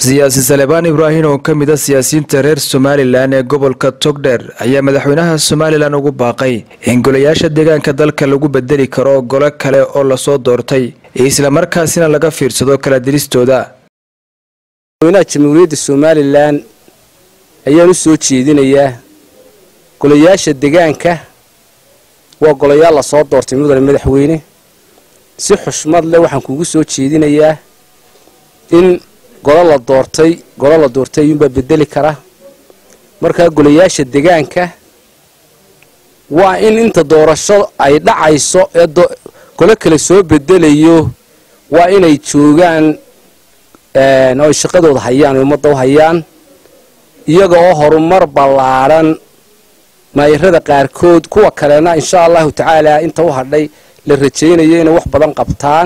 siyaasi salebaan ibraahim oo ka mid a siyaasiyiinta reer somalilan ee gobolka togdheer ayaa madaxweynaha somalilan ugu baaqay in golayaasha deegaanka dalka lagu bedeli karo golo kale oo lasoo doortay islamarkaasina laga fiirsado kala diristooda madaxweynaha jamhuuriyadda somalilan ayaan u soo jeedinayaa golayaasha deegaanka waa golayaal lasoo doortay mudane madaxweyne si xushmad leh waxaan kuugu soo jeedinayaa in golo la doortay golo la doortay ayuunbaa bedeli kara markaa golayaasha deegaanka waa in inta doorasho ay dhacayso ee golo kale soo bedelayo waa inay joogaan oo ay shaqadooda hayaan oo ummadda u hayaan iyaga oo horumar ballaadhan maayarada qaarkood kuwa kalena insha allahu tacaala inta u hadhay la rajaynayo inay wax badan qabtaan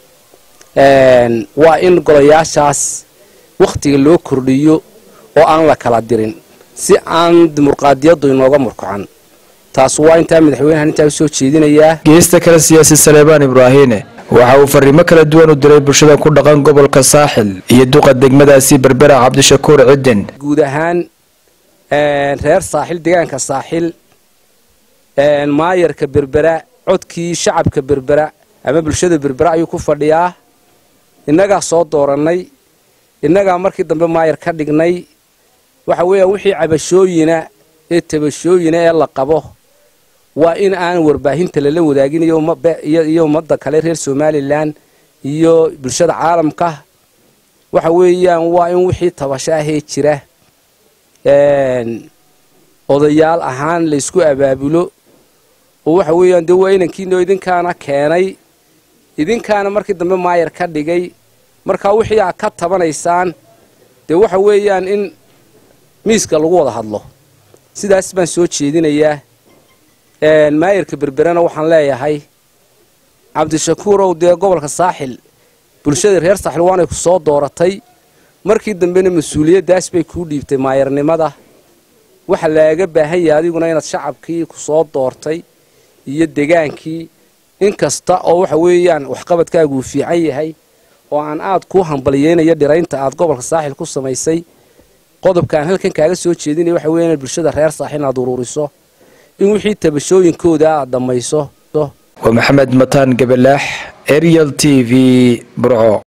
waa in golayaashaas wakhtiga loo kordhiyo oo aan la kala dirin si aan dimuqraadiyaddu inooga murkacan taas waa intaa madaxweynahan intaa u soo jeedinayaa geesta kale siyaasi salebaan ibraahine waxa uu fariimo kala duwan u diray bulshada ku dhaqan gobolka saaxil iyo duqa degmadaasi berbera cabdishakuur cidin guud ahaan reer saaxil deegaanka saaxil maayarka berbera codkii shacabka berbera ama bulshada berbera ayuu ku fadhiyaa innagaa soo doorannay innagaa markii dambe maayar ka dhignay waxa weeyaan wixii cabashooyina ee tabashooyina ee la qabo waa in aan warbaahinta lala wadaagin iyo ummadda kale reer somalilan iyo bulshada caalamka waxa weeyaan waa in wixii tabasho ahee jira odayaal ahaan laysku abaabulo oo waxa weeyaan dee waa inankiinoo idinkaana keenay idinkaana markii dambe maayar ka dhigay markaa wixii aad ka tabanaysaan dee waxa weeyaan in miiska lagu wada hadlo sidaas baan soo jeedinayaa maayarka berberena waxaan leeyahay cabdishakuurow dee gobolka saaxil bulshada reer saaxil waanay ku soo dooratay markii dambena mas-uuliyaddaas bay kuu dhiibtay maayarnimada waxa laaga baahan yahay adiguna inaad shacabkii ku soo doortay iyo degaankii in kasta oo waxa weeyaan waxqabadkaagu uu fiican yahay oo aan aad kuu hambaliyeynayo dhiraynta aad gobolka saaxil ku samaysay qodobkaan halkan kaaga soo jeedinaya waxa weya inaad bulshada reer saaxil inaad uruuriso in wixii tabashooyinkooda aad dhammayso waa maxamed mataan gabalaax arial t v burco